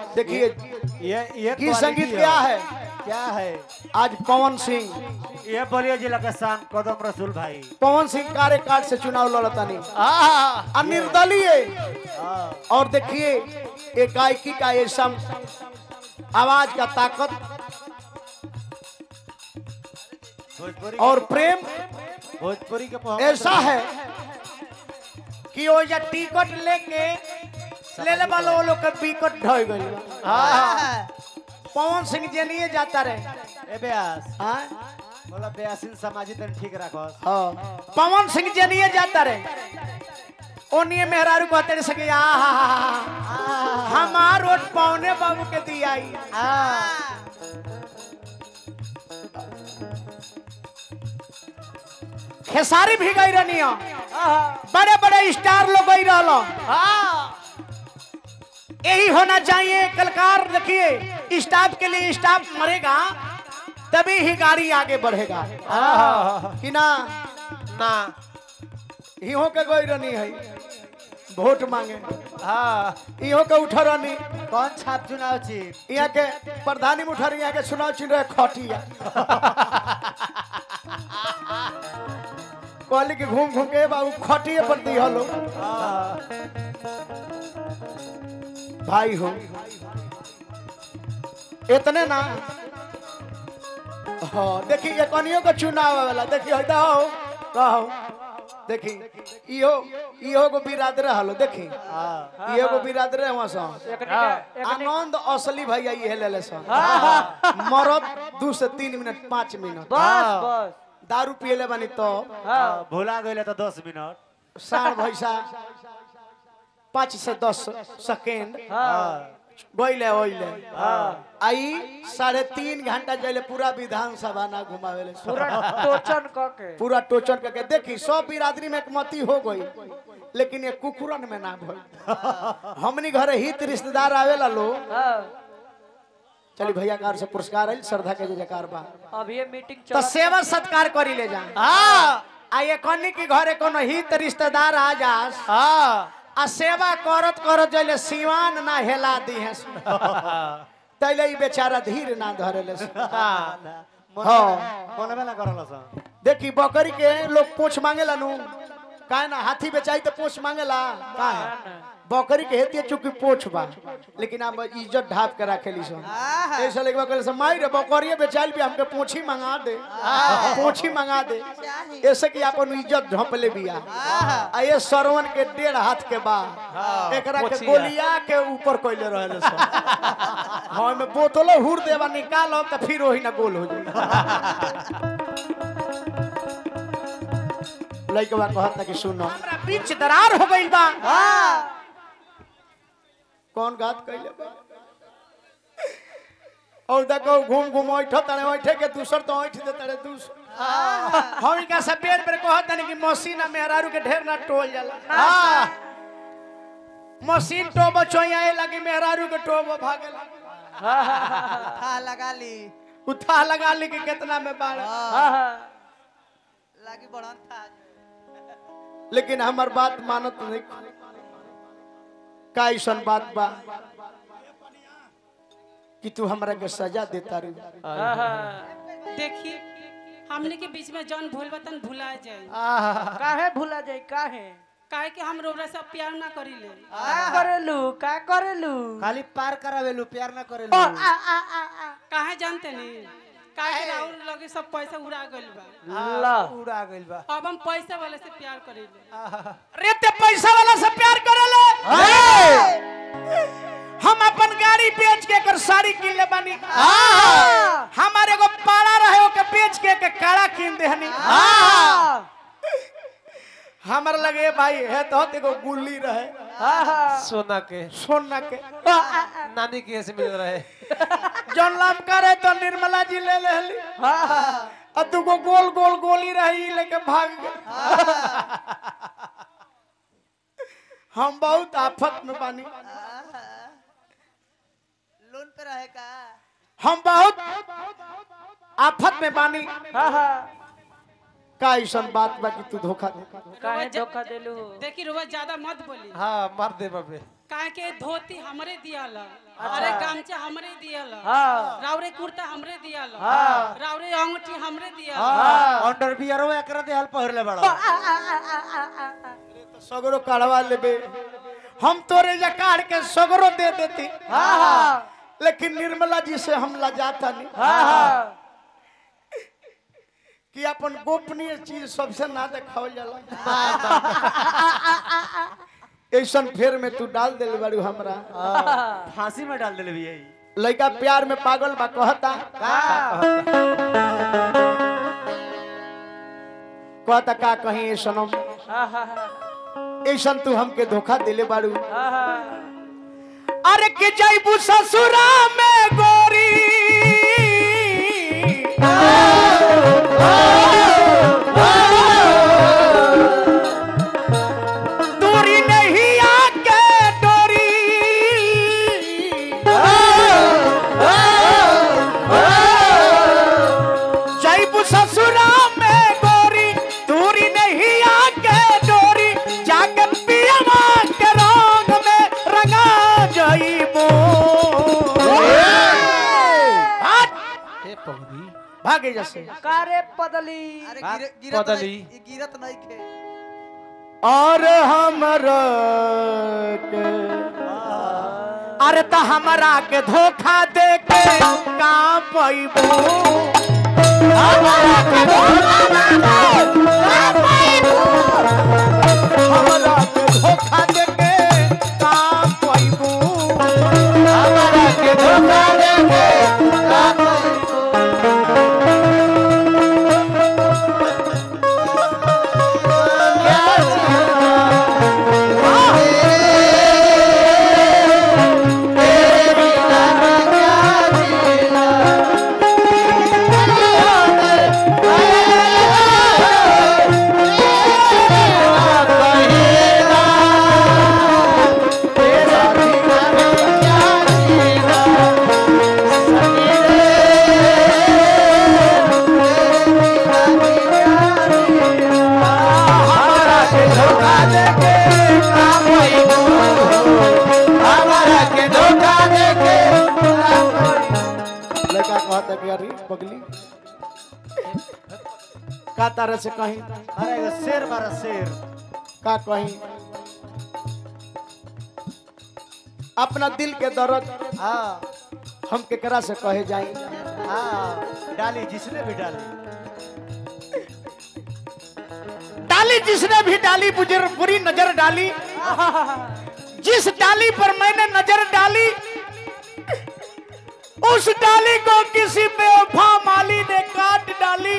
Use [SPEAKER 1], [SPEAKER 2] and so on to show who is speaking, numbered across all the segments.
[SPEAKER 1] देखिए
[SPEAKER 2] ये ये
[SPEAKER 1] की
[SPEAKER 2] quality
[SPEAKER 1] संगीत क्या है
[SPEAKER 2] क्या है
[SPEAKER 1] आज पवन सिंह
[SPEAKER 2] ये बलिया जिला के शान कदम रसूल भाई
[SPEAKER 1] पवन सिंह कार्यकाल से चुनाव लड़तानी
[SPEAKER 2] हाँ
[SPEAKER 1] निर्दलीय और देखिए एक गायकी का ऐसा आवाज का ताकत
[SPEAKER 2] भोजपुरी
[SPEAKER 1] और प्रेम
[SPEAKER 2] भोजपुरी के पहुंच
[SPEAKER 1] ऐसा है कि वो जा टिकट लेके ले ले वाला वो लोग के बिकट ढह गइल बा।
[SPEAKER 2] हाँ
[SPEAKER 1] पवन सिंह जनिए जाता रहे
[SPEAKER 2] ए ब्यास
[SPEAKER 1] हाँ?
[SPEAKER 2] बोला ब्यासिन समाजी तन ठीक रखो
[SPEAKER 1] हाँ। पवन सिंह जनिए जाता रहे ओनिए मेहरारू कहते रहे सके आ हमार वोट पौने बाबू के दियाई खेसारी भी गई रहनी बड़े बड़े स्टार लोग गई रहलो यही होना चाहिए कलकार देखिए स्टाफ के लिए स्टाफ मरेगा तभी ही गाड़ी आगे बढ़ेगा कि ना
[SPEAKER 2] ना
[SPEAKER 1] इहो के गई रहनी है वोट मांगे
[SPEAKER 2] हाँ
[SPEAKER 1] इहो के उठ रहनी
[SPEAKER 2] कौन छाप चुनाव छी
[SPEAKER 1] यहाँ के प्रधानी में उठा रही यहाँ के चुनाव चिन्ह रहे खटिया कहली कि घूम घूम के बाबू खटिए पर दी हलो भाई हो इतने ना हाँ देखी ये कनियों का चुनाव वाला देखी हो हो कहो देखी इहो इहो को बिरादर हलो देखी इहो को बिरादर है वहाँ से आनंद असली भैया ये ले ले सन मरद दू से तीन मिनट पाँच मिनट
[SPEAKER 2] बस बस
[SPEAKER 1] दारू पियले बानी तो
[SPEAKER 2] भुला गए तो दस मिनट
[SPEAKER 1] साढ़ भैसा पाँच से दस सेकेंड गईले ओइले आई साढ़े तीन घंटा जैले पूरा विधानसभा ना घुमावेले
[SPEAKER 3] पूरा टोचन क के
[SPEAKER 1] पूरा टोचन करके देखी सब बिरादरी में एकमती हो गई लेकिन ये कुकुरन में ना भइल हमनी घरे हित रिश्तेदार आवेला लोग
[SPEAKER 3] हाँ,
[SPEAKER 1] चली भैया कार से पुरस्कार आइल श्रद्धा के जयकार बा
[SPEAKER 3] अब ये मीटिंग
[SPEAKER 1] तो
[SPEAKER 3] चल
[SPEAKER 1] सेवा सत्कार करी ले जा आ ये कन्नी की घरे कोनो हित रिश्तेदार आ जास आ सेवा करत करत जले सिवान ना हेला दी है तैले ई बेचारा धीर ना धरेले हाँ।
[SPEAKER 2] मनबे ना करल सन
[SPEAKER 1] देखी बकरी के लोग पूछ मांगेला नु काहे ना हाथी बेचाई तो पूछ मांगेला काहे बकरी के हेती चूंकि पूछ बा लेकिन हम इज्जत ढाप के रखेली सन ऐसा लेके बकरी से माई रे बकरिए बेचाइल भी हमके पूछी मंगा दे पूछी मंगा दे ऐसे कि अपन इज्जत ढप ले बिया आ ये सरवन के डेढ़ हाथ के बा एकरा के गोलिया के ऊपर कोइले रहले सन हां में बोतलो हुर देवा निकालो तो फिर वही ना गोल हो जाई लइकवा कहता कि सुनो हमरा बीच दरार हो गइल बा कौन घात कइले बा और देखो घूम घूम ओइठ तड़े ओइठे के दूसर तो ओइठ दे तड़े दूसर हम का सब पेड़ पर कहत नहीं कि मशीन मेहरारू के ढेर ना टोल जाला मशीन टोबो चोइया लगी मेहरारू के टोबो भागेला
[SPEAKER 4] था लगा ली
[SPEAKER 1] उठा लगा ली कि कितना में बाढ़
[SPEAKER 3] हाँ, हाँ,
[SPEAKER 4] लागी बढ़न था
[SPEAKER 1] लेकिन हमार बात मानत नहीं का ऐसन बात बा कि तू हमरा के सजा देता रे
[SPEAKER 3] हाँ, हाँ।
[SPEAKER 5] देखिए हमने के बीच में जौन भूल बतन भुला जाए
[SPEAKER 3] काहे भूला जाई काहे
[SPEAKER 5] काहे कि हम रोबरा सब प्यार ना करीले
[SPEAKER 3] का करेलू का करेलू
[SPEAKER 2] खाली पार करावेलू प्यार ना
[SPEAKER 3] ओ,
[SPEAKER 2] करेलू
[SPEAKER 3] आ, आ, आ, आ।
[SPEAKER 5] काहे जानते नहीं काहे कि राहुल लगे सब पैसा उड़ा गइल बा
[SPEAKER 3] ला
[SPEAKER 2] उड़ा गइल बा
[SPEAKER 5] अब हम पैसा वाले से प्यार करीले
[SPEAKER 1] रे ते पैसा वाला से प्यार करेले हम अपन गाड़ी बेच के कर साड़ी किन ले बानी हमारे एगो पाड़ा रहे ओके बेच के के काड़ा किन देहनी हमर लगे भाई है तो एगो गुल्ली रहे
[SPEAKER 3] हाँ, हाँ।
[SPEAKER 2] सोना के
[SPEAKER 1] सोना के
[SPEAKER 2] नानी के से मिल रहे
[SPEAKER 1] जौन लाम करे तो निर्मला जी ले लेली
[SPEAKER 3] हाँ, हाँ।
[SPEAKER 1] आ दुगो गोल गोल गोली रही लेके भाग गए हम बहुत आफत में बानी
[SPEAKER 4] लोन पे रहे का
[SPEAKER 1] हम बहुत आफत में बानी
[SPEAKER 3] हाँ, हाँ।
[SPEAKER 1] का ऐसन बात बा कि तू धोखा दे
[SPEAKER 3] काहे धोखा देलू
[SPEAKER 5] देखी रोबा ज्यादा मत बोली
[SPEAKER 2] हाँ मार दे बाबे
[SPEAKER 5] काहे के धोती हमरे दियाल अरे गमछा हमरे दियाल
[SPEAKER 3] हाँ
[SPEAKER 5] रावरे कुर्ता हमरे दियाल
[SPEAKER 3] हाँ।
[SPEAKER 5] रावरे अंगूठी हमरे दियाल
[SPEAKER 2] अंडर बियरो एकरा देहल पहिरले बड़ा
[SPEAKER 1] सगरो काढ़वा लेबे हम तोरे जा काढ़ के सगरो दे देती
[SPEAKER 3] हाँ हाँ
[SPEAKER 1] लेकिन निर्मला जी से हम लजाता नहीं
[SPEAKER 3] हाँ हाँ
[SPEAKER 1] कि अपन गोपनीय चीज सबसे ना देखावल जाला ऐसन फेर में तू डाल दिल बारू हमरा
[SPEAKER 2] फांसी में डाल देले भैया
[SPEAKER 1] लड़का प्यार में पागल बा कहता कहता का कहीं ऐसनम ऐसन तू हमके धोखा दिले बारू अरे के जाइबू ससुरा में गोरी दूरी नहीं आके डोरी जाइबू ससुरा में गोरी दूरी नहीं आके डोरी जाके पियवा के रंग में रंगा जाइबू हट
[SPEAKER 2] हे पगड़ी
[SPEAKER 1] भागे जैसे
[SPEAKER 3] कारे पदली
[SPEAKER 4] अरे
[SPEAKER 2] बात
[SPEAKER 4] गिर- गिरत
[SPEAKER 2] बदली।
[SPEAKER 4] नहीं ई गिरत नहीं खे
[SPEAKER 1] और हमरा के अरे त हमरा के धोखा दे के का पैबू हमरा के धोखा दे के का पैबू हमरा के धोखा दे के का पैबू हमरा के धोखा दे के का हमरा के धोखा दे के का पैबू हमरा के धोखा दे के लड़का कहता कि अरे पगली का तारे से कहीं
[SPEAKER 2] अरे एगो शेर मारा शेर
[SPEAKER 1] का कहीं अपना दिल के दर्द
[SPEAKER 2] हाँ
[SPEAKER 1] हम केकरा से कहे जाई
[SPEAKER 2] हाँ डाली जिसने भी डाली
[SPEAKER 1] डाली जिसने भी डाली बुजुर बुरी नजर डाली जिस डाली पर मैंने नजर डाली उस डाली को किसी बेवफा माली ने काट डाली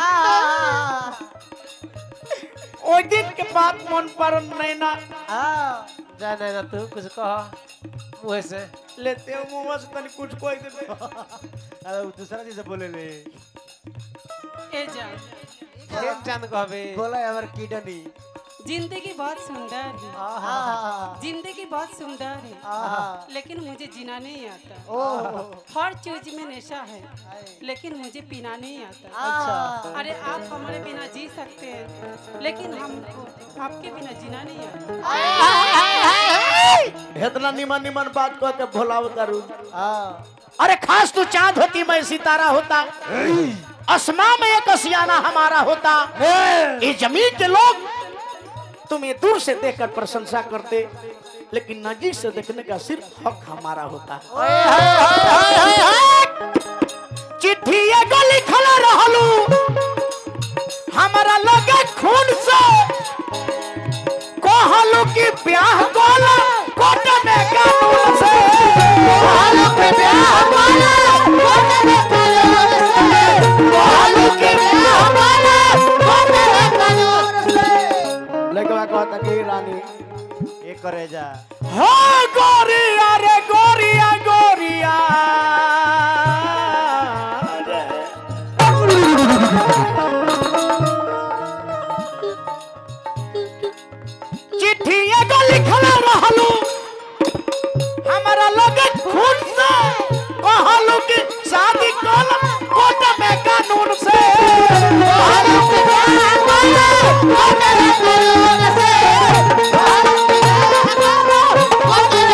[SPEAKER 1] ओ दिन के बाद मन पर नैना
[SPEAKER 2] हाँ जाने ना तू कुछ कह मुँह से
[SPEAKER 1] लेते हो मुंह से तनी कुछ कोई देबे
[SPEAKER 2] अरे वो दूसरा चीज से बोले ले
[SPEAKER 5] ए जान
[SPEAKER 2] एक चांद कहबे बोला हमर किडनी
[SPEAKER 5] जिंदगी बहुत सुंदर है
[SPEAKER 2] आहा
[SPEAKER 5] जिंदगी बहुत सुंदर है
[SPEAKER 2] आहा
[SPEAKER 5] लेकिन मुझे जीना नहीं आता
[SPEAKER 2] ओ
[SPEAKER 5] हर चीज में नशा है लेकिन मुझे पीना नहीं आता
[SPEAKER 2] अच्छा
[SPEAKER 5] अरे आप हमारे बिना जी सकते हैं लेकिन हमको आपके बिना जीना नहीं आता
[SPEAKER 1] इतना निमन निमन बात कह के भोलाव करू
[SPEAKER 2] हाँ
[SPEAKER 1] अरे खास तू चांद होती मैं सितारा होता असमा में एक असियाना हमारा होता ये जमीन के लोग तुम्हें दूर से देखकर प्रशंसा करते लेकिन नजीक से देखने का सिर्फ हक हमारा होता चिट्ठी एगो लिखल रहलू हमारा लगे खून से कहलू कि ब्याह कोला कोट में कानून से कहलू कि ब्याह कोला कोट में कानून से कहलू कि ब्याह कोला कोट में कानून से लगवा कहता कि रानी
[SPEAKER 2] ये करे जा
[SPEAKER 1] हो गोरिया रे गोरिया गोरिया रे। चिट्ठी एगो लिखल रहलू हमारा लगे खून से कहलू कि शादी कल कोर्ट में कानून से कहलू कि ब्याह कल कोर्ट में कानून से कहलू कि ब्याह कल कोर्ट में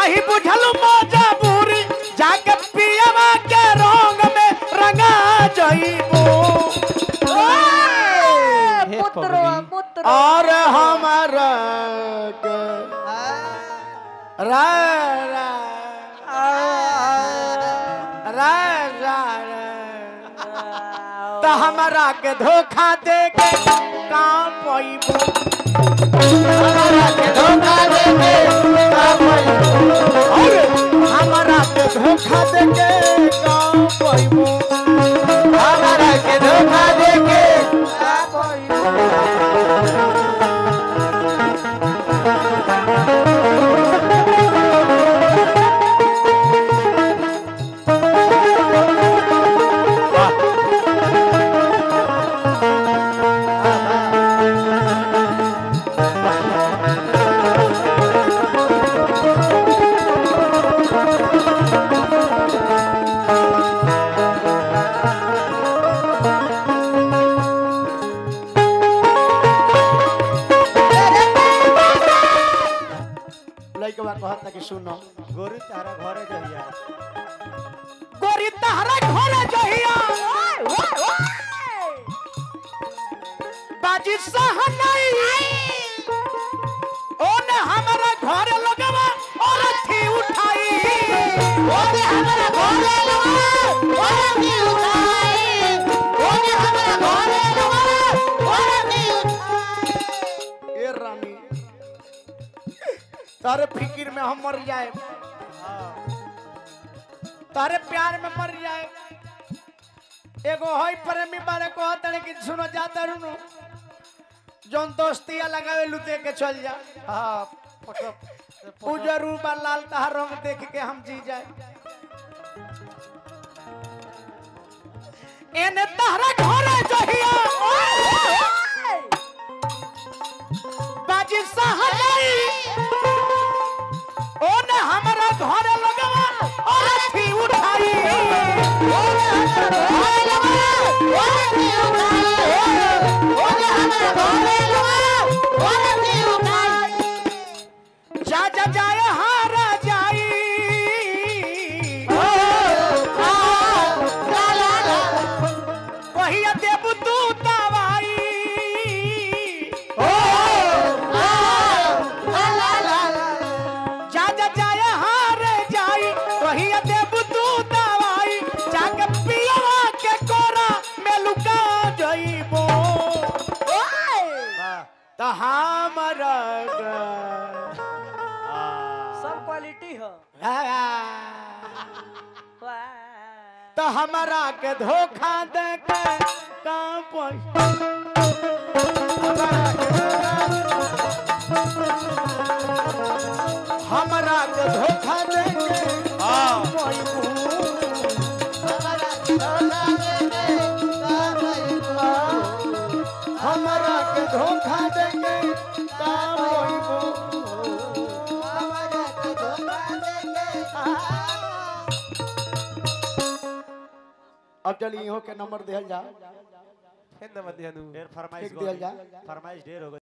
[SPEAKER 1] नाही बुझल मजबूरी जाके पियवा के रंग में रंगा जइबो
[SPEAKER 2] हे
[SPEAKER 3] पुत्र
[SPEAKER 2] पगली।
[SPEAKER 3] पुत्र
[SPEAKER 1] और हमारा के रा रा रा रा तो हमारा के धोखा दे के काम पैबो हमारा के धोखा दे के काम पैबो और हमारा के धोखा दे के काम पैबो हमारा के धोखा दे के लइकवा कहता कि सुनो
[SPEAKER 6] गोरी तारा घरे जहिया
[SPEAKER 1] गोरी तहरा घरे जहिया बाजी सहनाई ओने हमारा घर लगवा और थी उठाई ओने हमारा घर लगवा और थी उठाई ओने हमारा घर लगवा और थी उठाई ए रानी तारे फिकिर में हम मर जाए तारे प्यार में मर जाए एगो हई प्रेमी बारे कहत रहे कि सुनो जाता रुनो जोन दोस्तिया लगावे लुते के चल जा
[SPEAKER 2] हाँ फोटो
[SPEAKER 1] उ जरूर बा लाल तहार रंग देख के हम जी जाए एने तहरा घरे जहिया बाजी सहनाई ओने हमारा घर लगवा और थी उठाई ओने हमारा घर लगवा और थी उठाई ओने हमारा घर लगवा और थी उठाई जा जा जाय हारा जाई ला ला ला कहिया देबू तू दवाई जा जा जाय हारे जाई कहिया देबू तू दवाई जाके पियवा के कोरा में लुका जइबो त हमरा
[SPEAKER 3] सब क्वालिटी हो
[SPEAKER 1] तो हमारा के धोखा दे के काम पर हमारा के धोखा दे के काम हमारा के धोखा दे के काम अब चलिए इहो के नंबर दिहल जा
[SPEAKER 2] फिर नंबर दिया नू
[SPEAKER 6] ढेर फरमाइश
[SPEAKER 1] एक दिया जा।
[SPEAKER 6] फरमाइश ढेर हो गई